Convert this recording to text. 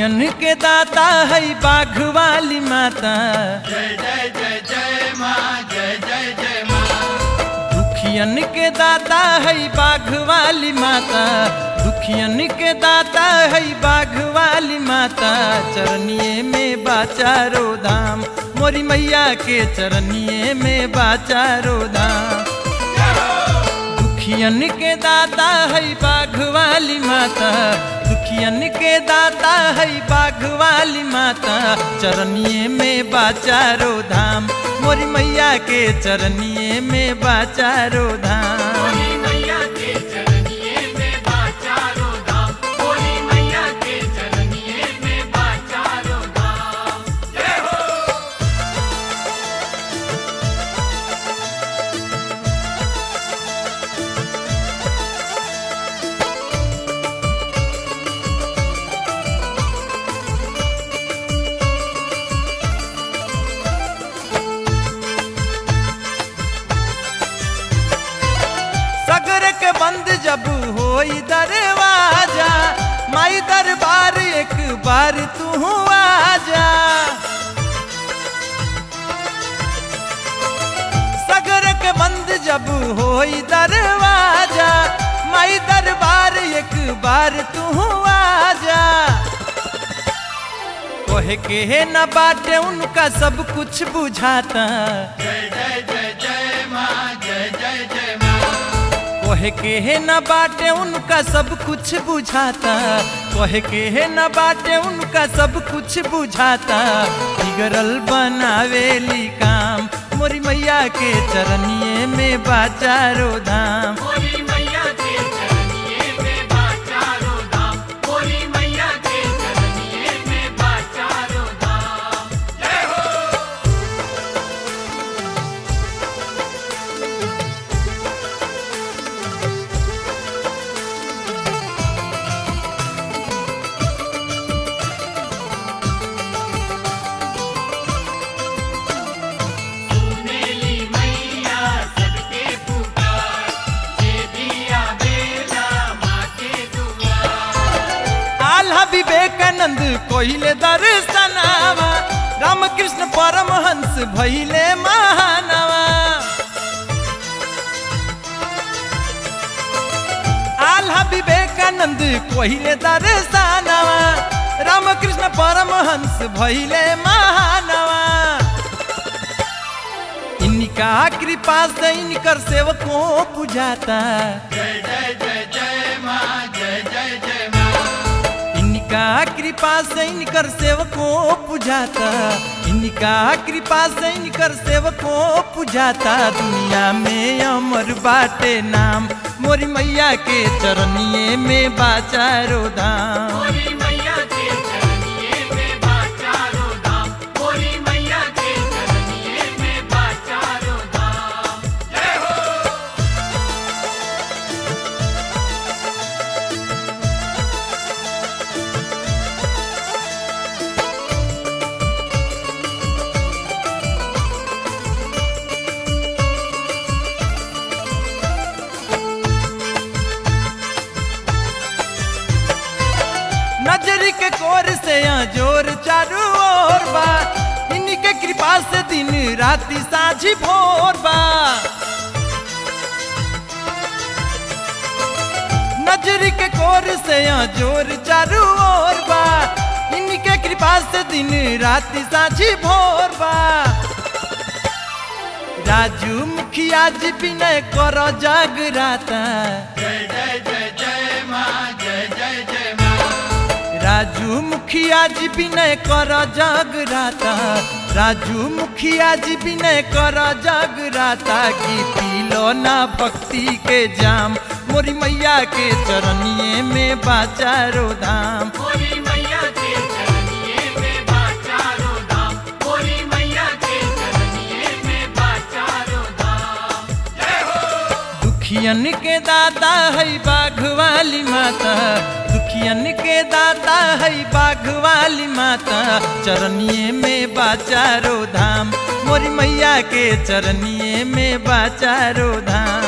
दुखियन के दाता है बाघ वाली माता जय जय जय जय माँ जय जय जय माँ दुखियन के दाता है बाघ वाली माता दुखियन के दाता है बाघ वाली माता चरनिए में बाचारो धाम मोरी मैया के चरनिए में बाचारो धाम दुखियन के दाता है बाघ वाली माता दुखियन के दाता है बाघ वाली माता चरनिए में बाचारो धाम मोरी मैया के चरनिए में बाचारो धाम बोली मैया के चरनिए में बाचारो धाम बोली मैया के चरनिए में बाचारो धाम जय हो सगर के बंद जब होई दरवाजा माई दरबार एक बार तू आजा सगर के बंद जब होई दरवाजा माई दरबार एक बार तू आजा कहे के न बाटे उनका सब कुछ बुझाता जय जय जय जय माँ जय जय जय माँ कहे के है न बाटे उनका सब कुछ बुझाता कहे के है न बाटे उनका सब कुछ बुझाता बिगड़ल बनावेली काम मोरी मैया के चरनिए में बाचारो धाम बोली मैया के चरनिए में बाचारो धाम बोली मैया के चरनिए में बाचारो धाम जय हो सुनेली मैया सबके पुकार जे दिया बेला माँ के दुआर आल्हा विवेकानंद कोहिले दर्शनावा रामकृष्ण परमहंस भैले महानवा आल्हा विवेकानंद कोहिले दर्शनावा रामकृष्ण परमहंस भैले महानवा इनका कृपा से इनकर सेवकों बुझाता जय जय जय जय माँ जय जय जय माँ इनका कृपा से इनकर सेवकों पुजाता इनका कृपा से इनकर सेवकों पुजाता दुनिया में अमर बाटे नाम मोरी मैया के चरनिए में बाचारो धाम बोली मैया के चरनिए में बाचारो धाम बोली मैया के चरनिए में बाचारो धाम जय हो नजरी के कोर से यहाँ जोर चारू ओर बा इनके कृपा से दिन राति साझी भोर बा नजरी के कोर से यहाँ जोर चारू ओर बा इनके कृपा से दिन राति साझी भोर बा राजू मुखिया जी विनय कर जागराता जय जय जय जय माँ जय जय जय माँ राजू मुखिया जी विनय कर जगराता राजू मुखिया जी विनय कर जगराता की पीलो ना भक्ति के जाम मोरी मैया के चरनिए में बाचारो धाम बोली मैया के चरनिए में बाचारो धाम बोली मैया के चरनिए में बाचारो धाम जय हो दुखियन के दाता है बाघ वाली माता दुखियन के दाता है बाघ वाली माता चरनिए में बाचारो धाम मोरी मैया के चरनिए में बाचारो धाम